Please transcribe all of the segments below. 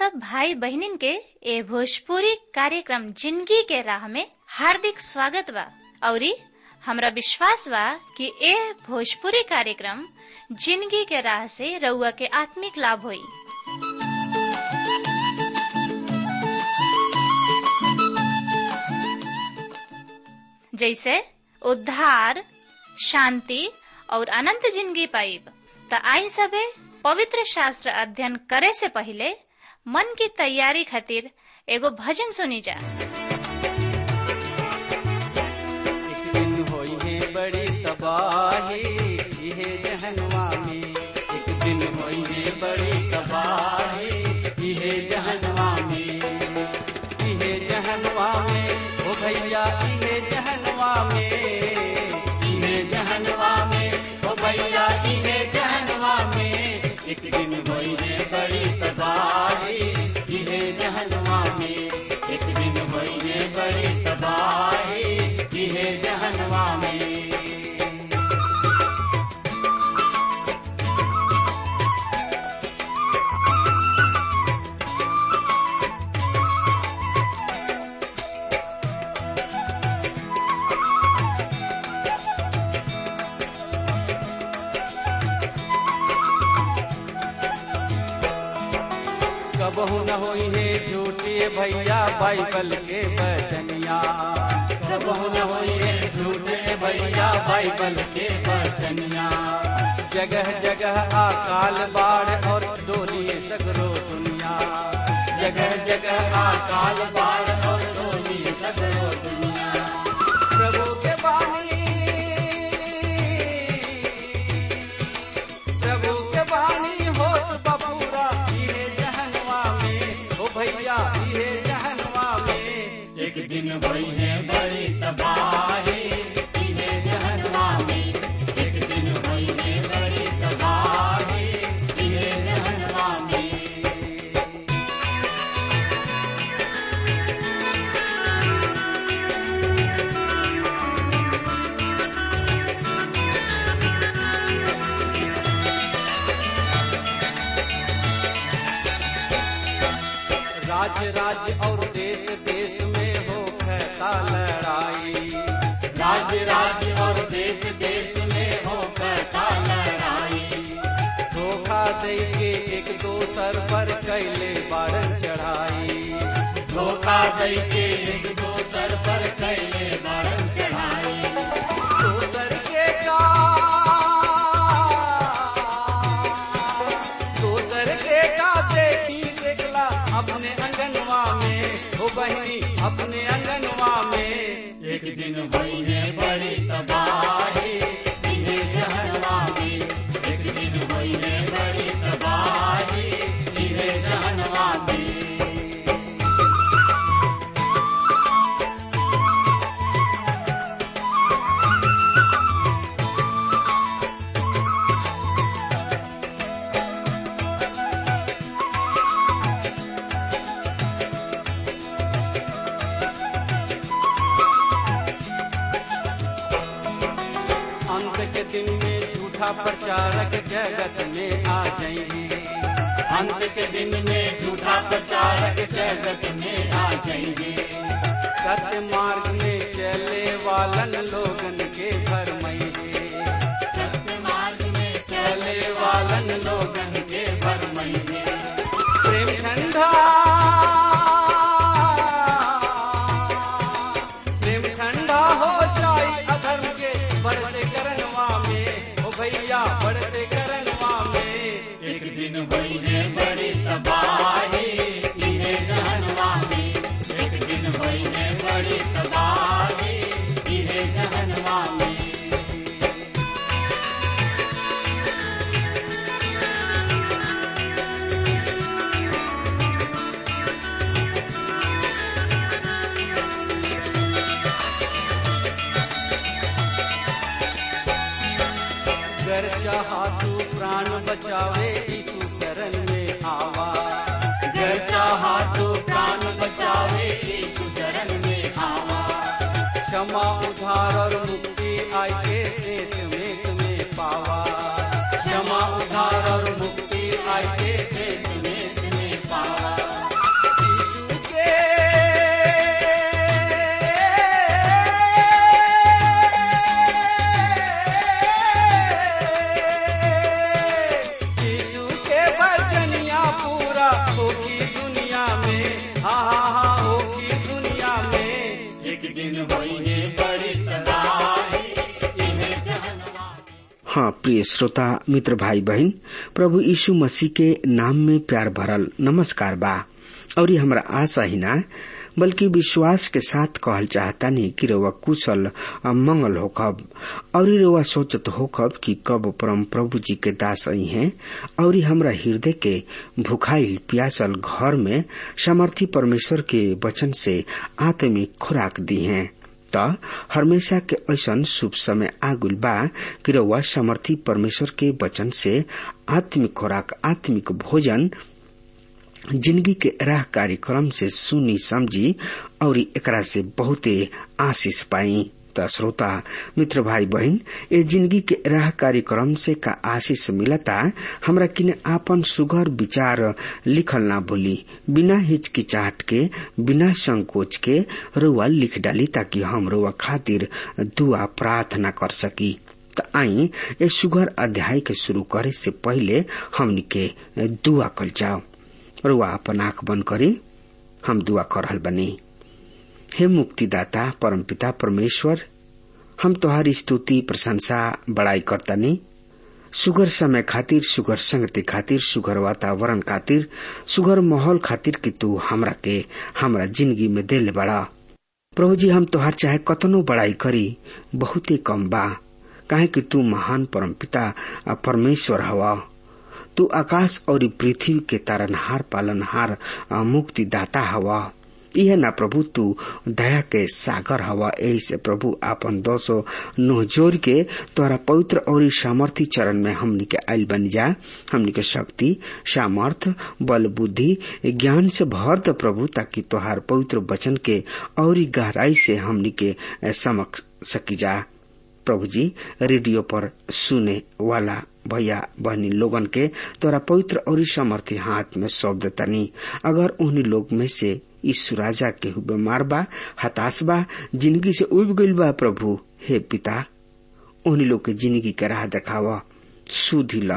सब भाई बहनिन के ए भोजपुरी कार्यक्रम जिंदगी के राह में हार्दिक स्वागत बा औरी हमरा विश्वास बा कि ए भोजपुरी कार्यक्रम जिंदगी के राह से रउआ के आत्मिक लाभ होई जैसे उद्धार शांति और अनंत जिंदगी पाइब त आई सबे पवित्र शास्त्र अध्ययन करे से पहले मन की तैयारी खातिर एगो भजन सुनी जा एक दिन होई है बड़ी तबाही इहे जहनवा में एक दिन होई है बड़ी तबाही इहे जहनवा में इहे जहनवा में ओ भैया इहे जहनवा में इहे जहनवा में ओ भैया इहे जहनवा में एक दिन होई है बड़ी तबाही इहे जहनवा में एक दिन होई है बड़ी तबाही इहे जहनवा में कबहू न होई है झूठे भैया बाइबल के बचनिया कबहू न होई है झूठे भैया बाइबल के बचनिया जगह जगह अकाल बाढ़ और डोली सगरो दुनिया जगह जगह अकाल बाढ़ और डोली सगरो दुनिया प्रभु के बानी प्रभु के बानी होत बबूरा इहे जहनवा में ओ भैया इहे जहनवा में एक दिन भई है बड़ी तबाही इहे जहनवा में एक दिन भई है बड़ी तबाही इहे जहनवा में राज्य राज्य और देश देश में हो कहता लड़ाई राज्य राज्य और देश देश में हो कहता लड़ाई धोखा दे के एक दोसर पर कैले बारन चढ़ाई धोखा दे के एक दोसर पर कैले बारन चढ़ाई दोसर के का दोसर के का देखी देखला अपने अंगनवा में हो बहनी अपने अंगनवा में एक दिन भई है बड़ी तबाही इहे जहनवा में एक दिन भई है बड़ी तबाही इहे जहनवा में अंत के दिन में झूठा प्रचारक जगत में आ जाएंगे अंत के दिन में झूठा प्रचारक जगत में आ जाएंगे सत्य मार्ग में चले वालन लोगन के भरमैये सत्य मार्ग में चले वालन लोगन के भरमैये प्रेम ठंडा प्रेम ठंडा हो जाई अधर्म के बढ़ते करनवा में ओ भैया बढ़ते करनवा में एक दिन हुई है बड़ी तबाही इहे जहनवा में एक दिन हुई है बड़ी तबाही इहे जहनवा में कर चाहा तू प्राण बचावे यीशु शरण में आवा कर चाहा तू प्राण बचावे यीशु शरण में आवा क्षमा उधार और मुक्ति आई के सेत में तुम्हें पावा क्षमा उधार और मुक्ति आई के सेत में तुम्हें पावा प्रिय श्रोता मित्र भाई बहन प्रभु यीशु मसीह के नाम में प्यार भरल नमस्कार बा और ये हमरा आशा ही ना बल्कि विश्वास के साथ कहल चाहता नहीं कि रउआ कुशल मंगल होखब और रउआ सोचत होखब कि कब परम प्रभु जी के दास आई हैं और हमरा हृदय के भुखाइल प्यासल घर में सामर्थी परमेश्वर के वचन से आत्मिक खुराक दी हैं त हमेशा के ऐसन शुभ समय आगुल बा कि रउआ समर्थी परमेश्वर के वचन से आत्मिक खुराक आत्मिक भोजन जिंदगी के राह कार्यक्रम से सुनी समझी और एकरा से बहुते आशीष पाई त श्रोता मित्र भाई बहन ए जिंदगी के राह कार्यक्रम से का आशीष मिलता हमरा किने आपन सुघर विचार लिखल ना भूली बिना हिचकिचाहट के बिना संकोच के रुआ लिख डाली ताकि हम रुआ खातिर दुआ प्रार्थना कर सकी त आई ए सुघर अध्याय के शुरू करे से पहले हमनी के दुआ कल जाओ रुआ अपन आंख बंद करी हम दुआ कर रहल बनी हे मुक्तिदाता परमपिता परमेश्वर हम तोहारी स्तुति प्रशंसा बड़ाई करतानी सुगर समय खातिर सुगर संगति खातिर सुगर वातावरण खातिर सुगर माहौल खातिर कि तू हमरा के हमरा जिंदगी में दिल बड़ा प्रभु जी हम तोहार चाहे कतनो बड़ाई करी बहुत ही कम बा काहे कि तू महान परमपिता परमेश्वर हवा तू आकाश और पृथ्वी के तारनहार पालनहार मुक्तिदाता हवा यह ना प्रभु तू दया के सागर हवा यही से प्रभु आपन दोषो नुह जोर के तोरा पवित्र और सामर्थी चरण में हमनी के आयल बन जा हमनी के शक्ति सामर्थ बल बुद्धि ज्ञान से भर द प्रभु ताकि तोहार पवित्र वचन के और गहराई से हमनी के समझ सकी जा प्रभु जी रेडियो पर सुने वाला भैया बहनी लोगन के तोरा पवित्र और समर्थी हाथ में सौंप देतानी अगर उन्हीं लोग में से यीशु राजा के बीमार बा हताश बा जिंदगी से उब गईल बा प्रभु हे पिता उन्हीं लोग के जिंदगी के राह देखावा सुधी ला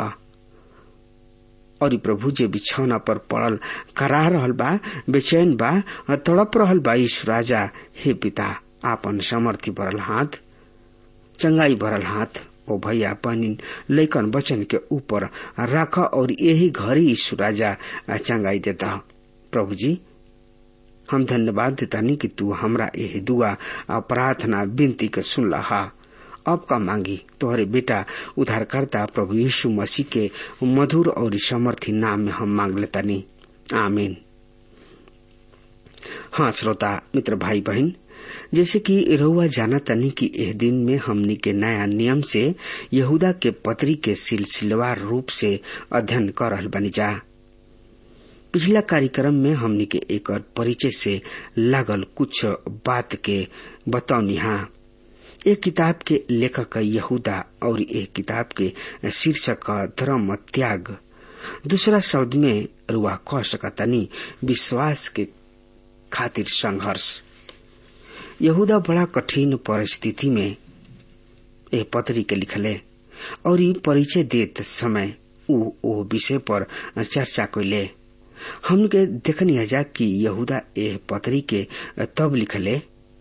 और प्रभु जे बिछौना पर पड़ल करा रहल बा बेचैन बा तड़प रहल बा यीशु राजा हे पिता आपन समर्थी भरल हाथ चंगाई भरल हाथ ओ भैया बहनी लैकन वचन के ऊपर राख और यही घड़ी यीशु राजा चंगाई देता प्रभु जी हम धन्यवाद देतानी कि तू हमरा यही दुआ प्रार्थना विनती के सुन लहा अब का मांगी तोहरे बेटा उद्धारकर्ता प्रभु यीशु मसीह के मधुर और समर्थी नाम में हम मांग लेतानी आमीन हाँ श्रोता मित्र भाई बहन जैसे कि रहुआ जाना तनी कि एह दिन में हमनी के नया नियम से यहूदा के पत्री के सिलसिलेवार रूप से अध्ययन कर रहल बनी जा पिछला कार्यक्रम में हमनी के एक परिचय से लागल कुछ बात के बतौनी हाँ एक किताब के लेखक यहूदा और एक किताब के शीर्षक धर्म त्याग दूसरा शब्द में रुआ कह सकतनी विश्वास के खातिर संघर्ष यहूदा बड़ा कठिन परिस्थिति में ए पत्री के लिखले और ये परिचय देत समय उ ओ विषय पर चर्चा कैले हमके देखनी जा कि यहूदा ए पत्री के तब लिखले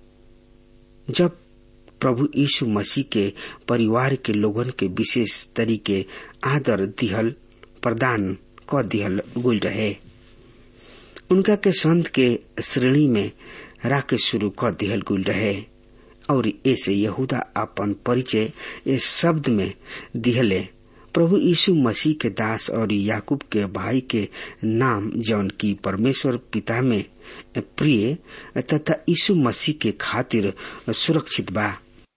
जब प्रभु यीशु मसीह के परिवार के लोगन के विशेष तरीके आदर दिहल प्रदान क दिहल गुल रहे उनका के संत के श्रेणी में राके शुरू कर दिहल गुल रहे और ऐसे यहूदा अपन परिचय इस शब्द में दिहले प्रभु यीशु मसीह के दास और याकूब के भाई के नाम जौन की परमेश्वर पिता में प्रिय तथा यीशु मसीह के खातिर सुरक्षित बा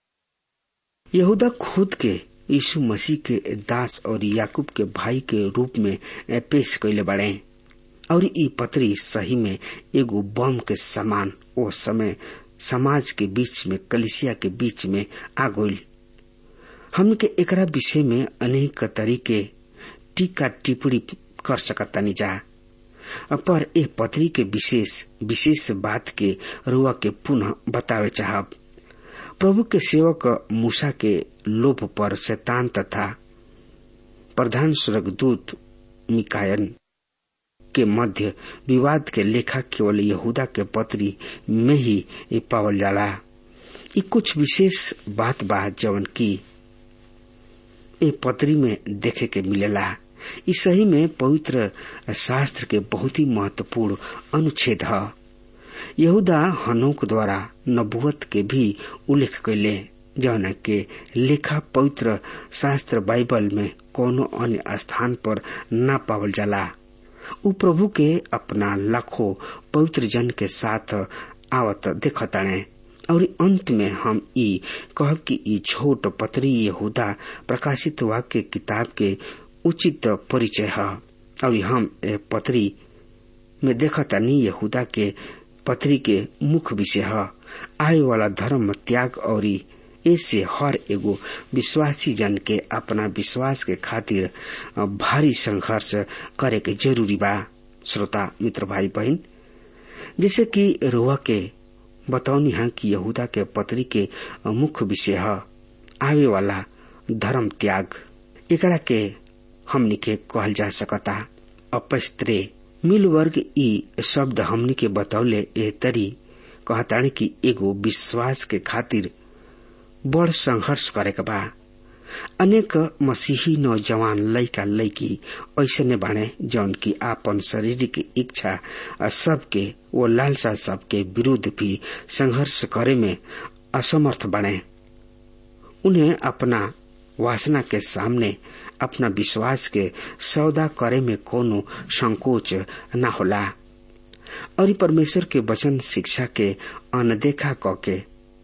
यहूदा खुद के यीशु मसीह के दास और याकूब के भाई के रूप में पेश कैले बड़े और ई पत्री सही में एगो बम के समान ओ समय समाज के बीच में कलिसिया के बीच में आ गई हम के एकरा विषय में अनेक तरीके टीका टिप्पणी कर सकतानी जा पर ए पत्री के विशेष विशेष बात के रुआ के पुनः बतावे चाहब प्रभु के सेवक मूसा के लोभ पर शैतान तथा प्रधान स्वर्गदूत मिकायन के मध्य विवाद के लेखा केवल यहूदा के पत्री में ही पावल जाला ये कुछ विशेष बात बा जवन की ए पत्री में देखे के मिलेला ई सही में पवित्र शास्त्र के बहुत ही महत्वपूर्ण अनुच्छेद है यहूदा हनोक द्वारा नबुवत के भी उल्लेख कैले जौन के लेखा पवित्र शास्त्र बाइबल में कोनो अन्य स्थान पर न पावल जाला उ प्रभु के अपना लाखों पवित्र जन के साथ आवत देखताणे और अंत में हम ई कहब कि ई छोट पत्री यहूदा प्रकाशित वाक्य किताब के उचित परिचय है और हम ए पत्री में देखतानी यहूदा के पत्री के मुख्य विषय है आय वाला धर्म त्याग और ऐसे हर एगो विश्वासी जन के अपना विश्वास के खातिर भारी संघर्ष करे के जरूरी बा श्रोता मित्र भाई बहन जैसे कि रोआ के बतौनी है कि यहूदा के पत्री के मुख्य विषय है आवे वाला धर्म त्याग एकरा के हमनी के कहल जा सकता अपस्त्रे मिल वर्ग ई शब्द हमनी के बतौले ए तरी कहतानी कि एगो विश्वास के खातिर बड़ संघर्ष करे के बा अनेक मसीही नौजवान लड़का लड़की ऐसे ने बाणे जौन की आपन शारीरिक इच्छा सबके वो लालसा सबके विरुद्ध भी संघर्ष करे में असमर्थ बने उन्हें अपना वासना के सामने अपना विश्वास के सौदा करे में कोनो संकोच न होला और परमेश्वर के वचन शिक्षा के अनदेखा कके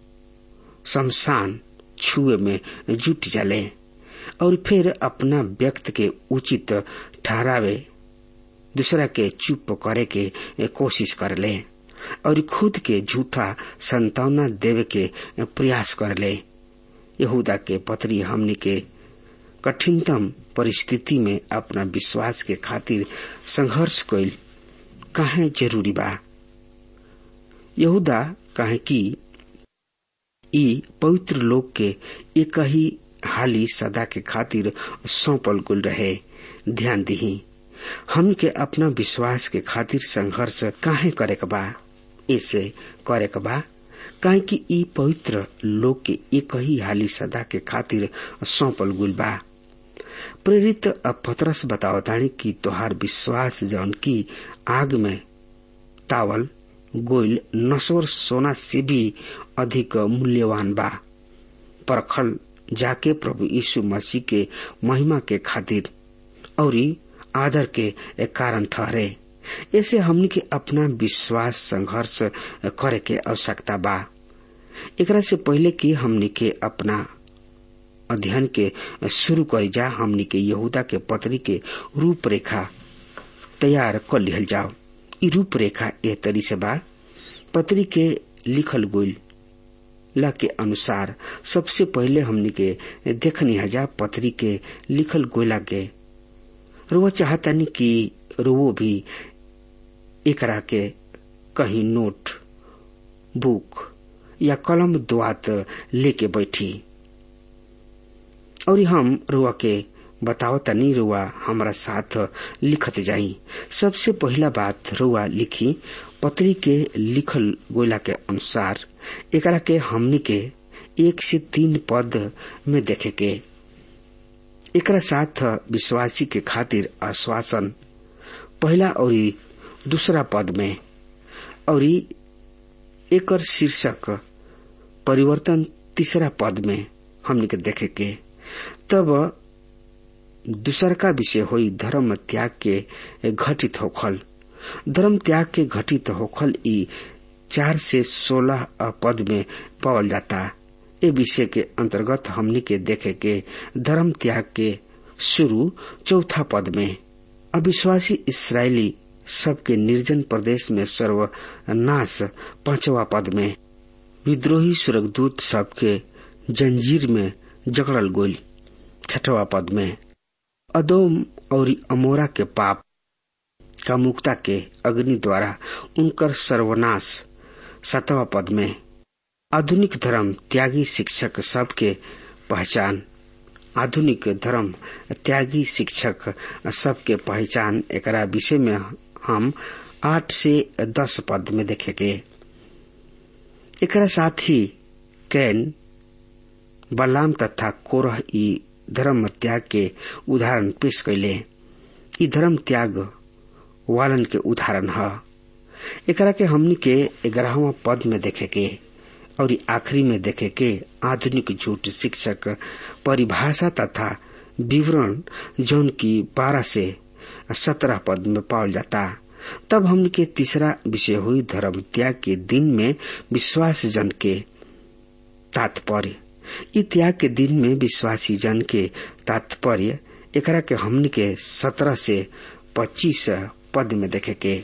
शमशान छुए में जुट जाले और फिर अपना व्यक्त के उचित ठहरावे दूसरा के चुप करे के कोशिश कर ले और खुद के झूठा संतावना देवे के प्रयास कर ले यहूदा के पत्री हमनी के कठिनतम परिस्थिति में अपना विश्वास के खातिर संघर्ष कैल काहे जरूरी बा यहूदा काहे कि ई पवित्र लोग के एक ही हाली सदा के खातिर सौंपल गुल रहे ध्यान दही हम के अपना विश्वास के खातिर संघर्ष काहे करे के बा ऐसे करे के बा काहे कि ई पवित्र लोग के एक ही हाली सदा के खातिर सौंपल गुल बा प्रेरित पत्रस बतावतानी कि तोहार विश्वास जौन की आग में तावल गोइल नसोर सोना से भी अधिक मूल्यवान बा परखल जाके प्रभु यीशु मसीह के महिमा के खातिर और आदर के कारण ठहरे ऐसे हमनी के अपना विश्वास संघर्ष करे के आवश्यकता बा एकरा से पहले कि हमनी के अपना अध्ययन के शुरू करी जा हमनी के यहूदा के पत्री के रूपरेखा तैयार कर लिहल जाओ ई रूपरेखा ए तरी से बा पत्री के लिखल गोइल ला के अनुसार सबसे पहले हमनी के देखनी हजा पत्री के लिखल गोयला के रुआ चाहतनी कि रुओ भी एकरा के कहीं नोट बुक या कलम दुआत लेके बैठी और हम रुआ के बताओ तनी रुआ हमारा साथ लिखत जाई सबसे पहला बात रुआ लिखी पत्री के लिखल गोयला के अनुसार एकरा के हमनी के एक से तीन पद में देखे के एकरा साथ विश्वासी के खातिर आश्वासन पहला और दूसरा पद में और एकर शीर्षक परिवर्तन तीसरा पद में हमने के देखे के तब दूसर का विषय होई धर्म त्याग के घटित होखल धर्म त्याग के घटित होखल ई चार से सोलह पद में पावल जाता ए विषय के अंतर्गत हमने के देखे के धर्म त्याग के शुरू चौथा पद में अविश्वासी इसराइली सबके निर्जन प्रदेश में सर्वनाश पांचवा पद में विद्रोही स्वर्गदूत सबके जंजीर में जकड़ल गोल छठवा पद में अदोम और अमोरा के पाप का मुक्ता के अग्नि द्वारा उनकर सर्वनाश सातवा पद में आधुनिक धर्म त्यागी शिक्षक सबके पहचान आधुनिक धर्म त्यागी शिक्षक सबके पहचान एकरा विषय में हम आठ से दस पद में देखेंगे एकरा साथ ही कैन बलाम तथा कोरह ई धर्म त्याग के उदाहरण पेश कैले ई धर्म त्याग वालन के उदाहरण ह एकरा के हमनी के ग्यारहवा पद में देखे के और आखिरी में देखे के आधुनिक झूठ शिक्षक परिभाषा तथा विवरण जौन की बारह से सत्रह पद में पावल जाता तब हमने के तीसरा विषय हुई धर्म त्याग के दिन में विश्वास जन के तात्पर्य इ त्याग के दिन में विश्वासी जन के तात्पर्य एकरा के हमने के सत्रह से पच्चीस पद में देखे के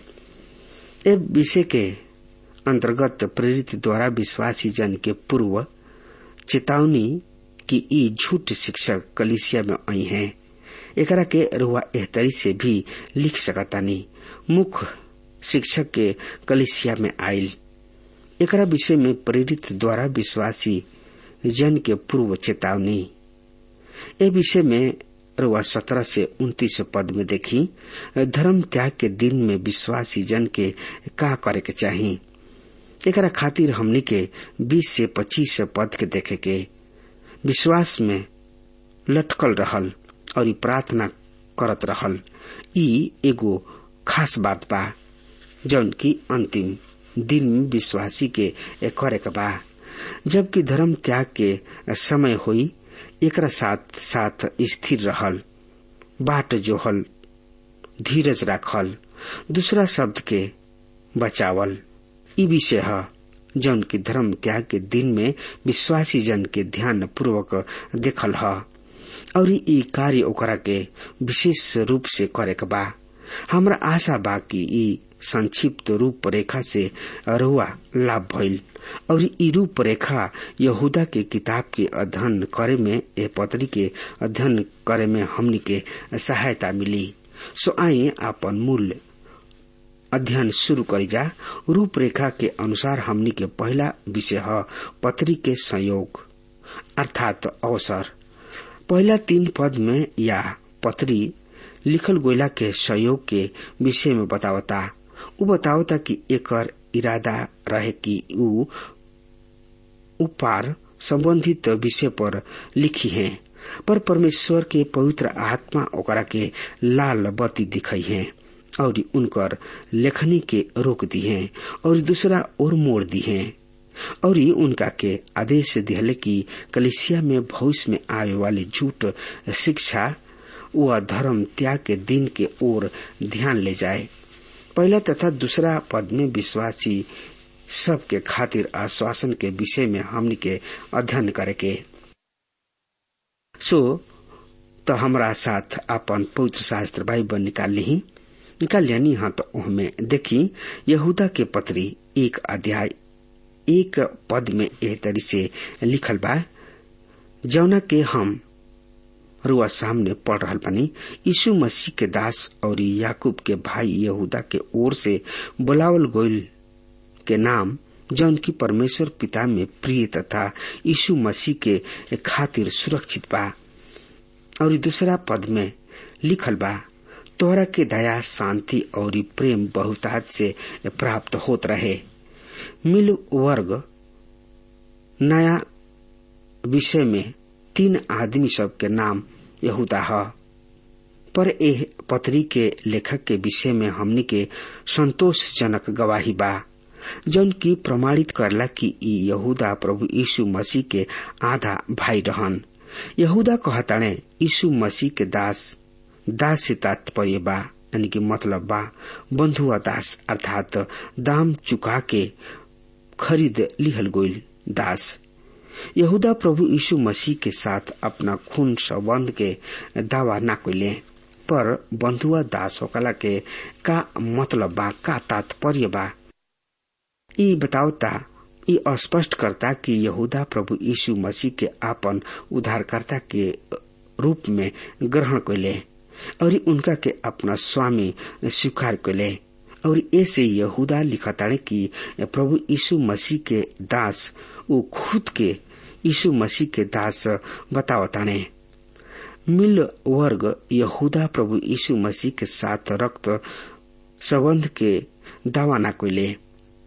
ए विषय के अंतर्गत प्रेरित द्वारा विश्वासी जन के पूर्व चेतावनी कि ई झूठ शिक्षक कलिसिया में आई हैं एकरा के रुआ एहतरी से भी लिख सकतानी मुख्य शिक्षक के कलिसिया में आयल एकरा विषय में प्रेरित द्वारा विश्वासी जन के पूर्व चेतावनी ए विषय में रुआ सत्रह से उन्तीस पद में देखी धर्म त्याग के दिन में विश्वासी जन के का करे के चाही एकरा खातिर हमनी के बीस से पच्चीस पद के देखे के विश्वास में लटकल रहल और ई प्रार्थना करत रहल ई एगो खास बात बा जौन की अंतिम दिन में विश्वासी के करे के बा जबकि धर्म त्याग के समय हुई एकरा साथ साथ स्थिर रहल बाट जोहल धीरज राखल दूसरा शब्द के बचावल ई विषय है जौन की धर्म त्याग के दिन में विश्वासी जन के ध्यान पूर्वक देखल है और ई कार्य ओकरा के विशेष रूप से करे के बा हमरा आशा बा कि ई संक्षिप्त रूप रेखा से रुआ लाभ भइल और ई रूप रेखा यहूदा के किताब के अध्ययन करे में ए पत्री के अध्ययन करे में हमनी के सहायता मिली सो आई आपन मूल अध्ययन शुरू करी जा रूपरेखा के अनुसार हमनी के पहला विषय है पत्री के संयोग अर्थात अवसर पहला तीन पद में या पत्री लिखल गोयला के सहयोग के विषय में बतावता उ बतावता कि एकर इरादा रहे कि उ उपार संबंधित विषय पर लिखी है पर परमेश्वर के पवित्र आत्मा ओकरा के लाल बत्ती दिखाई है और उनकर लेखनी के रोक दी है और दूसरा और मोड़ दी है और उनका के आदेश दिहले कि कलिसिया में भविष्य में आवे वाले झूठ शिक्षा व धर्म त्याग के दिन के ओर ध्यान ले जाए पहला तथा दूसरा पद में विश्वासी सब के खातिर आश्वासन के विषय में हमनी के अध्ययन करे के सो तो हमरा साथ अपन पवित्र शास्त्र बाइबल निकाल ली निकाल यानी हाँ तो उनमें देखी यहूदा के पत्री एक अध्याय एक पद में एह तरी से लिखल बा जौना के हम रुआ सामने पढ़ रहा बनी यीशु मसीह के दास और याकूब के भाई यहूदा के ओर से बुलावल गोयल के नाम जौन की परमेश्वर पिता में प्रिय तथा यीशु मसीह के खातिर सुरक्षित बा और दूसरा पद में लिखल बा तोहरा के दया शांति और प्रेम बहुतात से प्राप्त होत रहे मिल वर्ग नया विषय में तीन आदमी सब के नाम यहूदा है पर एह पत्री के लेखक के विषय में हमनी के संतोषजनक गवाही बा जौन की प्रमाणित करला कि ई यहूदा प्रभु यीशु मसीह के आधा भाई रहन यहूदा कहताणे यीशु मसीह के दास दास से तात्पर्य बा यानी कि मतलब बा बंधुआ दास अर्थात दाम चुका के खरीद लिहल गोइल दास यहूदा प्रभु यीशु मसीह के साथ अपना खून संबंध के दावा न कैले पर बंधुआ दास होकला के का मतलब बा का तात्पर्य बा ई बतावता ई स्पष्ट करता कि यहूदा प्रभु यीशु मसीह के आपन उद्धारकर्ता के रूप में ग्रहण कैले और उनका के अपना स्वामी स्वीकार कैले और ऐसे यहूदा लिखताड़े कि प्रभु यीशु मसीह के दास वो खुद के यीशु मसीह के दास बतावताने मिल वर्ग यहूदा प्रभु यीशु मसीह के साथ रक्त संबंध के दावा न कैले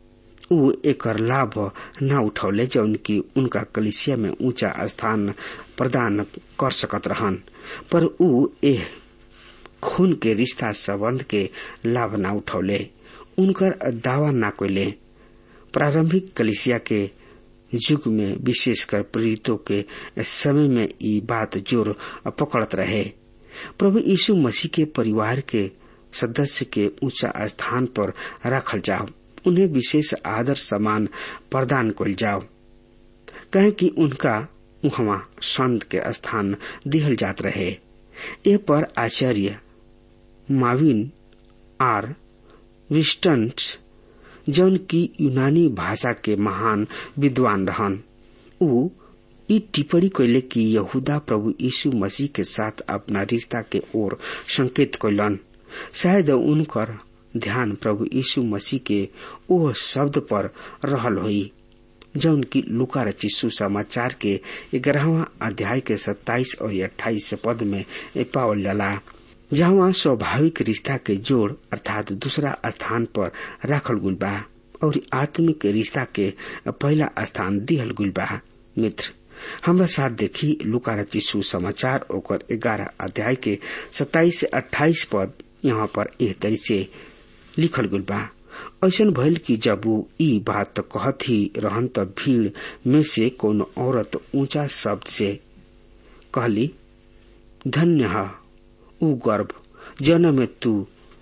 ऊ एकर लाभ न उठौले जौन की उनका कलिसिया में ऊंचा स्थान प्रदान कर सकत रहन पर ऊ एह खून के रिश्ता संबंध के लाभ न उठौले उनकर दावा न कोले प्रारंभिक कलिसिया के युग में विशेषकर प्रेरितों के समय में ये बात जोर पकड़त रहे प्रभु यीशु मसीह के परिवार के सदस्य के ऊंचा स्थान पर रखल जाओ उन्हें विशेष आदर सम्मान प्रदान कल जाओ कहे कि उनका वहां संत के स्थान दिहल जात रहे ए पर आचार्य माविन आर विस्टन्स जौन की यूनानी भाषा के महान विद्वान रहन ऊ ई टिप्पणी कैले कि यहूदा प्रभु यीशु मसीह के साथ अपना रिश्ता के ओर संकेत कैलन शायद उनकर ध्यान प्रभु यीशु मसीह के ओ शब्द पर रहल हुई जौन की लुका रची सुसमाचार के ग्यारहवा अध्याय के सत्ताईस और अट्ठाईस पद में पावल जाला जहाँ स्वाभाविक रिश्ता के जोड़ अर्थात दूसरा स्थान पर राखल गुल बा और आत्मिक रिश्ता के पहला स्थान दिहल गुल बा मित्र हमरा साथ देखी लुका रची सुसमाचार ओकर ग्यारह अध्याय के सत्ताईस से अट्ठाईस पद यहाँ पर एह तरी से लिखल गुल बा ऐसा भइल कि जब वो ई बात कहत ही रहन त भीड़ में से कोनो औरत ऊंचा शब्द से कहली धन्य है ऊ गर्भ जन में तू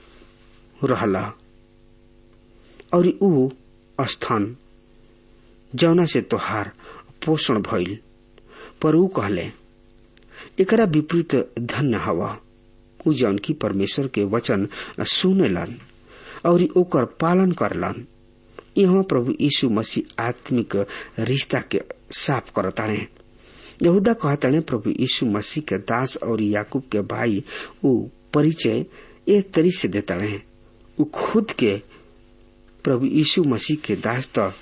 रहला और ऊ स्थान जौना से तोहार पोषण भइल पर ऊ कहले एकरा विपरीत धन्य हवा ऊ जौन की परमेश्वर के वचन सुनेलन और ओकर पालन करलन यहाँ प्रभु यीशु मसीह आत्मिक रिश्ता के साफ करताणे यहूदा कहताणे प्रभु यीशु मसीह के दास और याकूब के भाई ऊ परिचय एक तरी से देताणे ऊ खुद के प्रभु यीशु मसीह के दास तो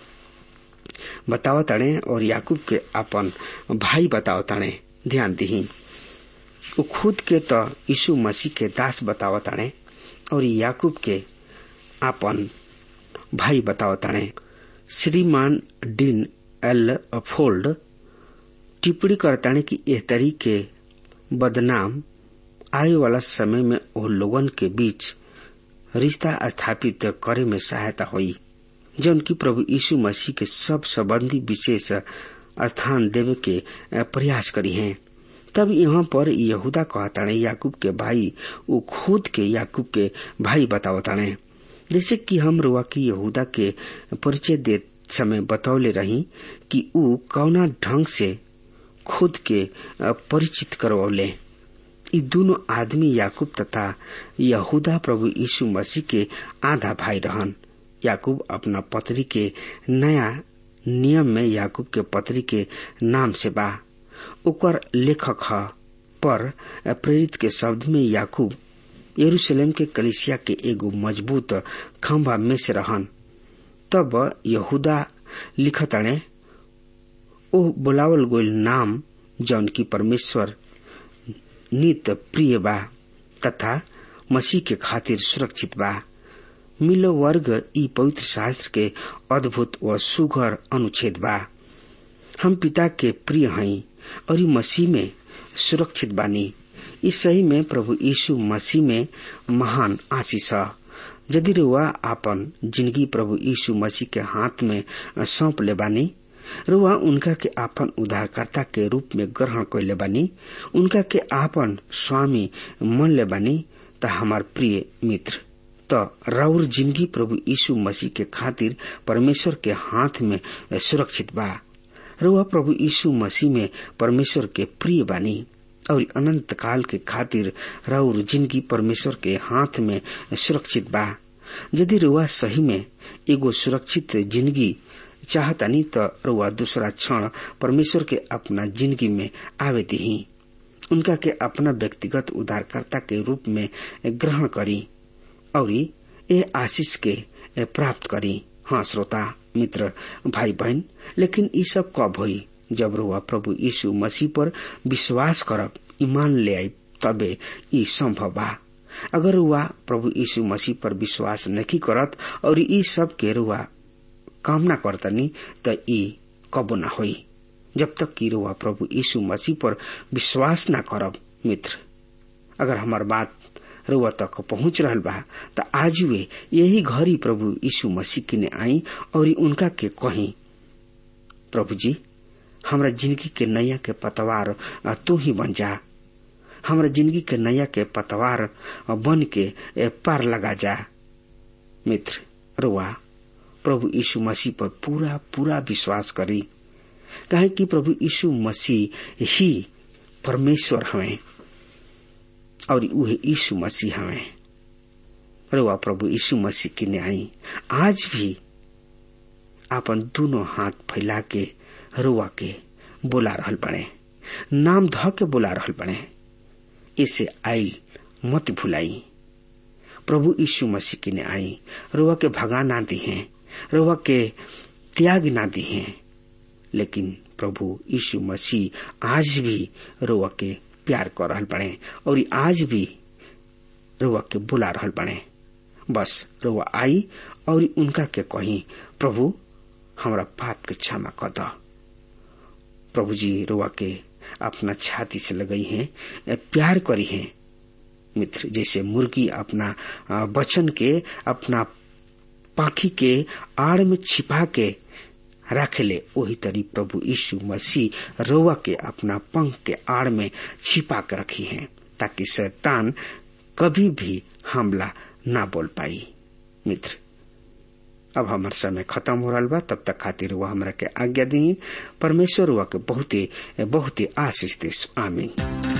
बतावताणे और याकूब के अपन भाई बतावताणे ध्यान दही ऊ खुद के तो यीशु मसीह के दास बतावताणे और याकूब के आपन भाई बतावताणे श्रीमान डीन एल फोल्ड टिप्पणी करताणे कि एह तरीके बदनाम आए वाला समय में ओ लोगन के बीच रिश्ता स्थापित करे में सहायता हुई जौन की प्रभु यीशु मसीह के सब संबंधी विशेष स्थान देवे के प्रयास करी हैं तब यहाँ पर यहूदा कहताणे याकूब के भाई वो खुद के याकूब के भाई बतावताणे जैसे कि हम रुआ की यहूदा के परिचय दे समय बतौले रही कि ऊ कौना ढंग से खुद के परिचित करवले ये दोनों आदमी याकूब तथा यहूदा प्रभु यीशु मसीह के आधा भाई रहन याकूब अपना पत्री के नया नियम में याकूब के पत्री के नाम से बा ओकर लेखक ह पर प्रेरित के शब्द में याकूब यरूशलेम के कलिसिया के एगो मजबूत खंभा में से रहन तब यहूदा लिखताणे ओ बुलावल गोल नाम जौन की परमेश्वर नित प्रिय बा तथा मसीह के खातिर सुरक्षित बा मिलो वर्ग ई पवित्र शास्त्र के अद्भुत व सुघर अनुच्छेद बा हम पिता के प्रिय हई और मसीह में सुरक्षित बानी इस सही में प्रभु यीशु मसीह में महान आशीष है यदि रुआ आपन जिंदगी प्रभु यीशु मसीह के हाथ में सौंप ले बानी रुआ उनका के आपन उद्धारकर्ता के रूप में ग्रहण कैले बानी उनका के आपन स्वामी मन ले बानी त हमार प्रिय मित्र त राउर जिंदगी प्रभु यीशु मसीह के खातिर परमेश्वर के हाथ में सुरक्षित बा रुआ प्रभु यीशु मसीह में परमेश्वर के प्रिय बानी और अनंत काल के खातिर राउर जिंदगी परमेश्वर के हाथ में सुरक्षित बा यदि रुआ सही में एगो सुरक्षित जिंदगी चाहतानी तो रुआ दूसरा क्षण परमेश्वर के अपना जिंदगी में आवे दी उनका के अपना व्यक्तिगत उद्धारकर्ता के रूप में ग्रहण करी और ये आशीष के प्राप्त करी हाँ श्रोता मित्र भाई बहन लेकिन ये सब कब हुई जब रुआ प्रभु यीशु मसीह पर विश्वास करब ईमान ले आई तबे ई संभव बा अगर रुआ प्रभु यीशु मसीह पर विश्वास नहीं करत और ई सब के रुआ कामना करतनी त ई कबो ना होई जब तक कि रुआ प्रभु यीशु मसीह पर विश्वास ना करब मित्र अगर हमार बात रुआ तक पहुंच रहल बा त आज वे यही घड़ी प्रभु यीशु मसीह किने आई और उनका के कही प्रभु जी हमरा जिंदगी के नैया के पतवार तू ही बन जा हमरा जिंदगी के नैया के पतवार बन के पार लगा जा मित्र रुआ प्रभु यीशु मसीह पर पूरा पूरा विश्वास करी कहे कि प्रभु यीशु मसीह ही परमेश्वर हमें और उहे यीशु मसीह हमें रुआ प्रभु यीशु मसीह की न्याय आज भी अपन दोनों हाथ फैला के रुआ के बोला रहल बने नाम ध के बोला रहल बने इसे आई मत भुलाई प्रभु यीशु मसीह की ने आई रुआ के भगा ना दी है रुआ के त्याग ना दी है लेकिन प्रभु यीशु मसीह आज भी रुआ के प्यार कर रहल बने और आज भी रुआ के बुला रहल बने बस रुआ आई और उनका के कही प्रभु हमरा पाप के क्षमा कर दो प्रभु जी रुआ के अपना छाती से लगई है प्यार करी है मित्र जैसे मुर्गी अपना बचन के अपना पाखी के आड़ में छिपा के राखेले वही तरी प्रभु यीशु मसीह रोवा के अपना पंख के आड़ में छिपा के रखी है ताकि शैतान कभी भी हमला ना बोल पाई मित्र अब हमार समय खत्म हो रहा बा तब तक खातिर वह हमरा के आज्ञा दी परमेश्वर वह के बहुते बहुते आशीष दे आमीन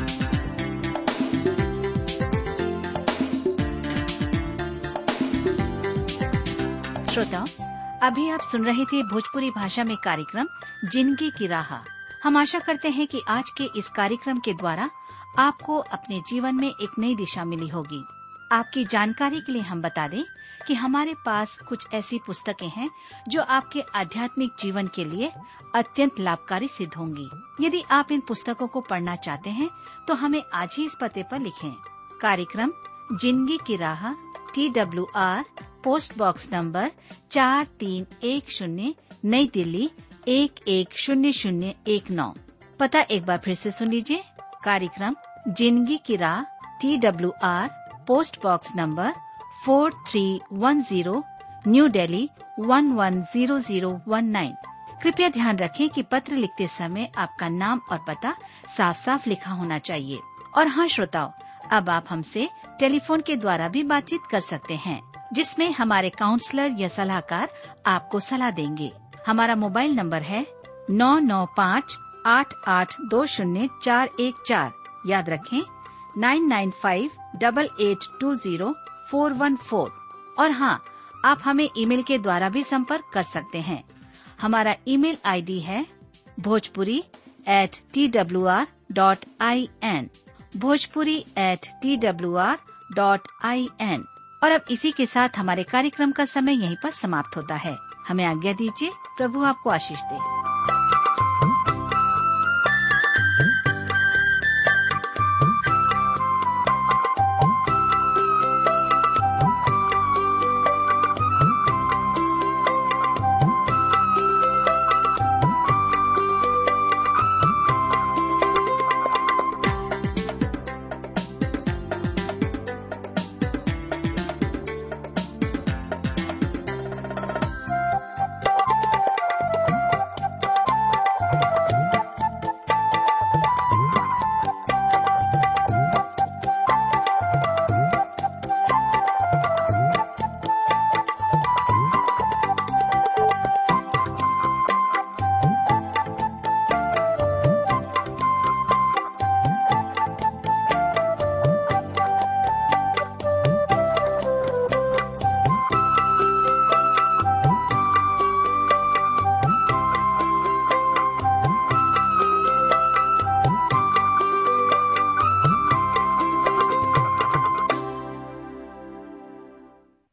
श्रोताओं अभी आप सुन रहे थे भोजपुरी भाषा में कार्यक्रम जिंदगी की राह हम आशा करते हैं कि आज के इस कार्यक्रम के द्वारा आपको अपने जीवन में एक नई दिशा मिली होगी आपकी जानकारी के लिए हम बता दें कि हमारे पास कुछ ऐसी पुस्तकें हैं जो आपके आध्यात्मिक जीवन के लिए अत्यंत लाभकारी सिद्ध होंगी यदि आप इन पुस्तकों को पढ़ना चाहते हैं तो हमें आज ही इस पते पर लिखें कार्यक्रम जिंदगी की राह T W R post box number चार तीन एक शून्य नई दिल्ली एक एक शून्य शून्य एक नौ पता एक बार फिर से सुन लीजिए कार्यक्रम जिंदगी की राह T W R post box number four three one zero New Delhi one one zero zero one nine कृपया ध्यान रखें कि पत्र लिखते समय आपका नाम और पता साफ साफ लिखा होना चाहिए और हाँ श्रोताओं अब आप हमसे टेलीफोन के द्वारा भी बातचीत कर सकते हैं जिसमें हमारे काउंसलर या सलाहकार आपको सलाह देंगे हमारा मोबाइल नंबर है नौ नौ पाँच आठ आठ दो शून्य चार एक चार याद रखें nine nine five double eight two zero four one four और हाँ आप हमें ईमेल के द्वारा भी संपर्क कर सकते हैं हमारा ईमेल आईडी है Bhojpuri at T W R dot I N Bhojpuri at T W R dot I N और अब इसी के साथ हमारे कार्यक्रम का समय यहीं पर समाप्त होता है हमें आज्ञा दीजिए प्रभु आपको आशीष दे